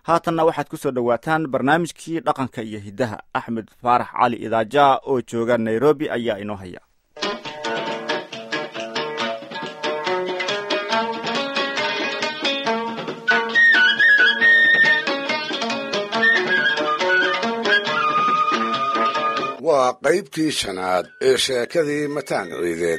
haatanna waxaad ku soo dhowaataan barnaamijkii dhaqanka iyo hiddaha axmed faarax cali idaaja oo jooga nairobi ayaa inoo haya waa qaybtii shanaad ee sheekadii mataan ciideed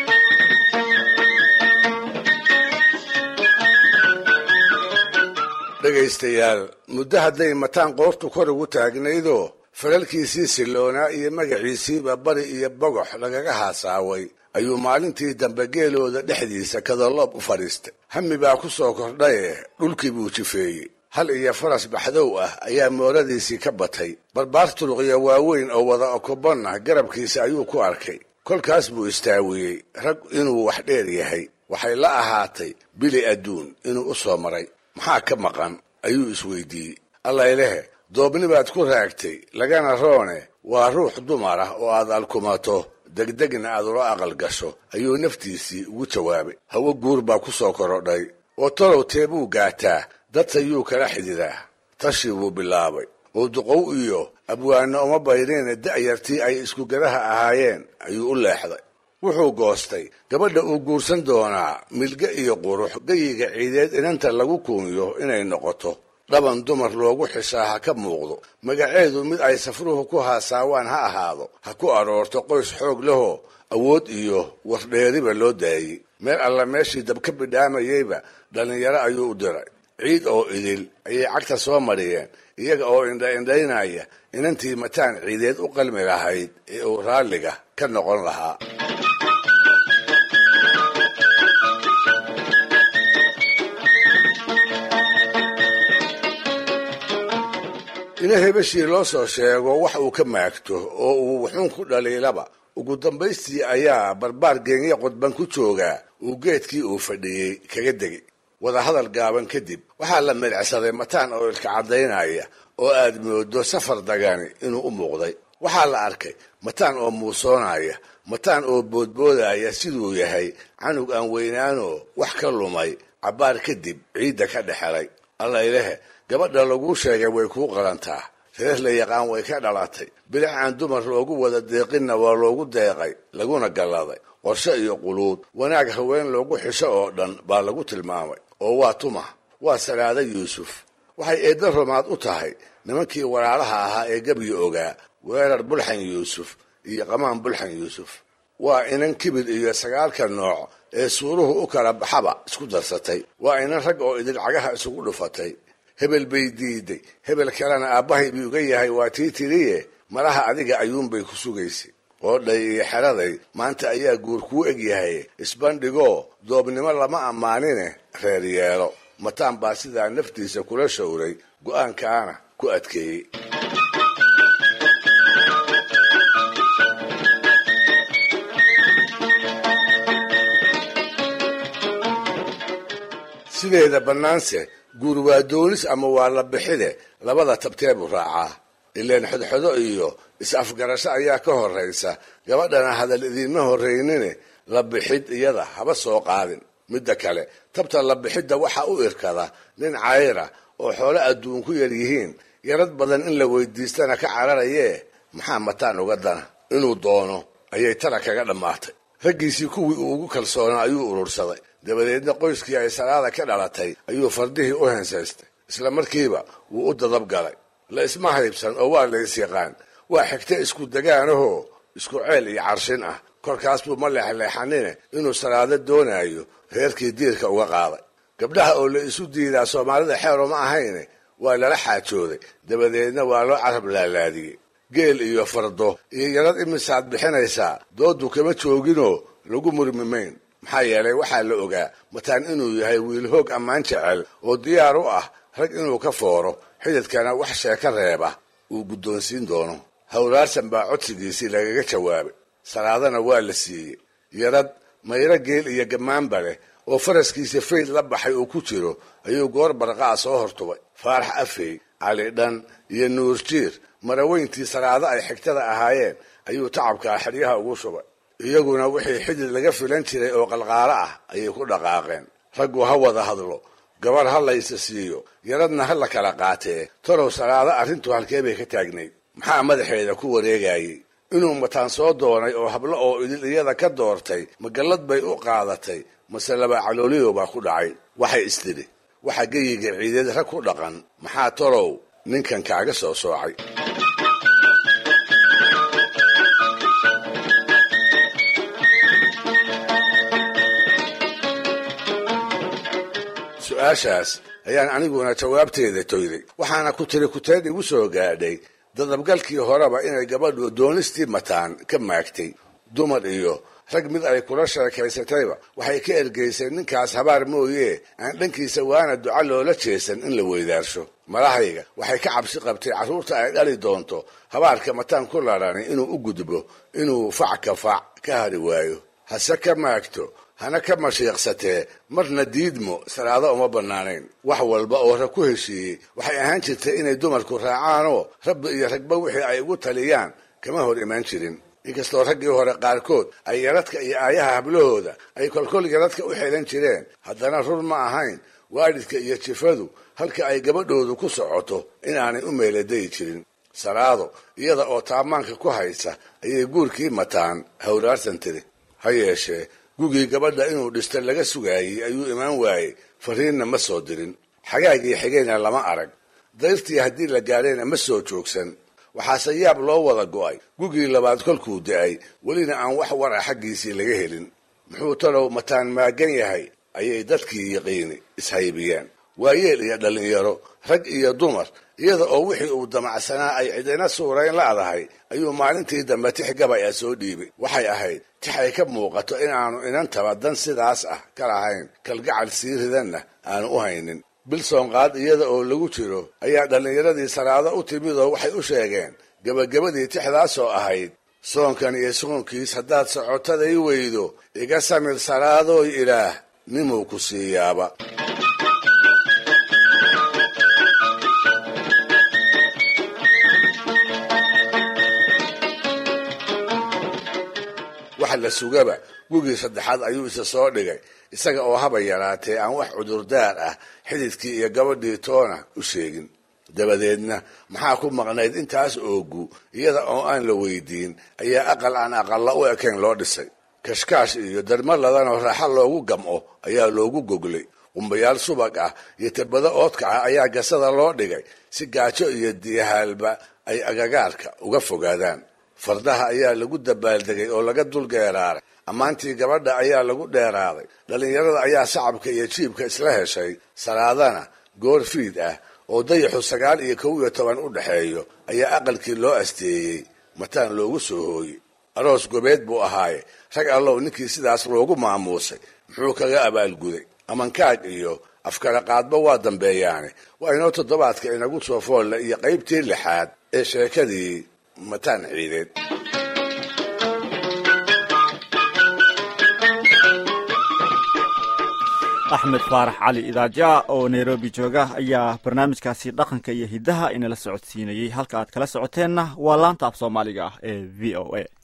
dhegaystayaal muddo hadday mataan qoortu kor ugu taagnaydoo falalkiisii silloonaa iyo magaciisiiba bari iyo bogox lagaga haasaaway ayuu maalintii dambe geelooda dhexdiisa kadaloob u fadhiistay hami baa ku soo kordhaye dhulkii buu jifeeyey hal iyo faras baxdow ah ayaa mooradiisii ka batay barbaar turuqya waaweyn oo wada okobonna garabkiisa ayuu ku arkay kolkaas buu istaawiyey rag inuu wax dheer yahay waxay la ahaatay bili adduun inuu u soo maray maxaa ka maqan ayuu isweydiiyey allaylehe doobni baad ku raagtay lagana roone waa ruux dumar ah oo aad alkumato degdegna aad ula aqal gasho ayuu naftiisii ugu jawaabay hawo guur baa ku soo korodhay oo talow teebuu gaataa dadtayuu kala xididaa tashii buu bilaabay oo duqow iyo abwaanno uma bayneene da'yartii ay iskugadaha ahaayeen ayuu u leexday wuxuu goostay gabadha uu guursan doonaa milge iyo qurux geyiga ciideed inanta lagu kuunyo inay noqoto dhaban dumar loogu xishaa ha ka muuqdo magaceedu mid ay safruhu ku haasaawaan ha ahaado ha ku aroorto qoys xoog lahoo awood iyo wardheeriba loo daayey meel alla meeshii dabka bidhaamayeyba dhallinyaro ayuu u diray ciid oo idil ayay cagta soo mariyeen iyaga oo indha-indhaynaya inantii mataan ciideed u qalmi lahayd ee uu raalliga ka noqon lahaa ina hebeshii loo soo sheego wax uu ka maagto oo uu wuxuun ku dhaliilaba ugu dambaystii ayaa barbaar geenya qodban ku joogaa uu geedkii uu fadhiyey kaga degay wadahadal gaaban kadib waxaa la medcsaday mataan oo ilka caddaynaya oo aad moodo safar dagani inuu u muuqday waxaa la arkay mataan oo muusoonaya mataan oo boodboodaya siduu yahay canug aan weynaanoo wax ka lumay cabbaar kadib ciidda ka dhexelay allaylehe gabadha laguu sheegay way kuu qalantaa reer la yaqaan way ka dhalatay bilic aan dumar loogu wada deeqinna waa loogu deeqay laguna galladay qorshe iyo quluud wanaag haween loogu xisho oo dhan baa lagu tilmaamay oo waa tuma waa salaada yuusuf waxay eedda rumaad u tahay nimankii walaalaha ahaa ee gebyi ogaa weerar bulxan yuusuf iyo qamaan bulxan yuusuf waa inan kibir iyo sagaalka nooc ee suuruhu u kala baxaba isku darsatay waa inan rag oo idil cagaha isugu dhufatay hebel bay diiday hebel kalena aabbahay buu uga yahay waa tii tiriye malaha adiga ayuunbay ku sugaysay qoodhay iyo xeraday maanta ayaa guur kuu eg yahay isbandhigoo doobnimo lama ammaanine reer yeelo mataan baa sidaa naftiisa kula showray go'aankaana ku adkeeyey sideeda bannaanse guur waa doonis ama waa la bixide labada tabteebuu raacaa ileen xodxodo iyo is-afgarasho ayaa ka horraysa gabadhana hadal idiinma horraynine la bixid iyada haba soo qaadin midda kale tabta la bixidda waxaa u irkada nin cayra oo xoolo adduun ku yar yihiin yarad badan in la weydiistana ka cararayee maxaa mataan uga dana inuu doono ayay tala kaga dhammaatay raggiisii kuwii uu ugu kalsoonaa ayuu urursaday dabadeedna qoyskii ay salaada ka dhalatay ayuu fardihii u hensaystay isla markiiba wuu u dadab galay la isma haybsan oo waa lays yaqaan waa xigta isku degaanahoo isku ceel iyo carshin ah korkaas buu ma leexleexanine inuu salaado doonaayo reerkii diirka uga qaaday gabdhaha oo la isu diidaa soomaalida xeero ma ahayne waa lala xaajooday dabadeedna waa loo carab laalaadiyey geel iyo fardo iyo yarad imisaad bixinaysaa doodu kama jooginoo lagu murmimayn maxaa yeelay waxaa la ogaa mataan inuu yahay wiil hoog ammaan jecel oo diyaar u ah rag inuu ka fooro xididkana wax sheeka reeba uu guddoonsiin doono hawraarsan baa codsigiisii lagaga jawaabay salaadana waa la siiyey yarad mayro geel iyo gammaanba leh oo faraskiisa fayd la baxay uu ku jiro ayuu goor barqa'a soo hortubay faarax afey cali dhan iyo nuurjiir maraweyntii salaado ay xigtada ahaayeen ayuu tacabkaa xeryaha ugu shubay iyaguna wixii xidid laga filan jiray oo qalqaalo ah ayay ku dhaqaaqeen raggu ha wada hadlo gabar ha laysa siiyo yaradna ha la kala qaatee tolow salaado arrintu halkee bay ka taagnayd maxaa madaxeeda ku wareegayay inuu mataan soo doonay oo hablo oo idil iyada ka doortay magallad bay u qaadatay mase laba calooliyo baa ku dhacay waxay istidhi waxa geyiga ciideed rag ku dhaqan maxaa tolow ninkan kaaga soo soocay su-aashaas ayaan aniguna jawaabteeda toyday waxaana ku tiri kuteed igu soo gaadhay dadabgalkii horeba inay gabadhu doonistii mataan ka maagtay dumar iyo rag mid ay kula sheekaysatayba waxay ka ergaysay ninkaas habaar mooyee aan dhankiisa waana duca loola jeesan in la weydaarsho malahayga waxay ka cabsi qabtay carruurta ay dhali doonto habaarka mataan ku ladhani inuu u gudbo inuu fac ka fac ka hari waayo hase ka maagto hana ka mashiiqsatee marna diidmo salaado uma bannaanayn wax walba oo rag ku heshiiyey waxay ahaan jirtay inay dumarku raacaanoo rabbi iyo ragba wixii ay ugu taliyaan kama hor imaan jirin inkastoo raggii hore qaarkood ay yaradka iyo aayaha hablahooda ay kolkol yaradka u xeelan jireen haddana rur ma ahayn waalidka iyo jifadu halka ay gabadhoodu ku socoto inaanay u meeladayi jirin salaado iyada oo taamaanka ku haysa ayay guurkii mataan hawraarsan tiri ha yeeshee gugii gabadha inuu dhista laga sugaayey ayuu imaan waayey fariinna ma soo dirin xagaagii xigayna lama arag dayrtii haddii la gaadhayna ma soo joogsan waxaase yaab loo wada go'ay gugii labaad kolkuu da'ay welina aan wax war a xaggiisii laga helin muxuu talow mataan maagan yahay ayay dadkii yiqiini ishaybiyeen waayeel iyo dhallinyaro rag iyo dumar iyada oo wixii uu damacsanaa ay cidina suurayn la'dahay ayuu maalintii dambe tix gabay a soo dhiibay waxay ahayd tix ay ka muuqato inaanu inantaba dan sidaas ah ka lahayn kalgacal sii ridanna aanu u haynin bilsoonqaad iyada oo lagu jiro ayaa dhallinyaradii salaado u timidoo waxay u sheegeen gebagabadii tixdaasoo ahayd soonkan iyo soonkiis haddaad socotaday weydo iga samir salaadooy ilaah nimuu ku siiyaaba waxa la sugaba gugii saddexaad ayuu isa soo dhigay isaga oo haba yaraatee aan wax cudurdaar ah xididkii iyo gabadhii toona u sheegin dabadeedna maxaa ku maqnayd intaas oogu iyada oo aan la weydiin ayaa aqal aan aqalla u ekayn loo dhisay kashkaash iyo darma ladanoo raaxa loogu gam'o ayaa loogu goglay qumbayaal subag ah iyo tabado oodka ah ayaa gasada loo dhigay si gaajo iyo diyahaalba ay agagaarka uga fogaadaan fardaha ayaa lagu dabaaldegay oo laga dulgeeraaray ammaantii gabadha ayaa lagu dheeraaday dhallinyarada ayaa sacabka iyo jiibka isla heshay salaadana goor fiid ah oo dayaxu sagaal iyo kow iyo toban u dhexeeyo ayaa aqalkii loo asteeyey mataan loogu soo hooyey aroos gobeed buu ahaaye rag allow ninkii sidaas loogu maamuusay muxuu kaga abaalguday amankaag iyo afkala qaadba waa dambeeyaane waa inoo toddobaadka inagu soo foolle iyo qaybtii lixaad ee sheekadii mataan ciideed axmed faarax cali idaaja oo nairobi jooga ayaa barnaamijkaasi dhaqanka iyo hiddaha inala socodsiinayey halka aad kala socoteenna waa laanta af soomaaliga ah ee v o a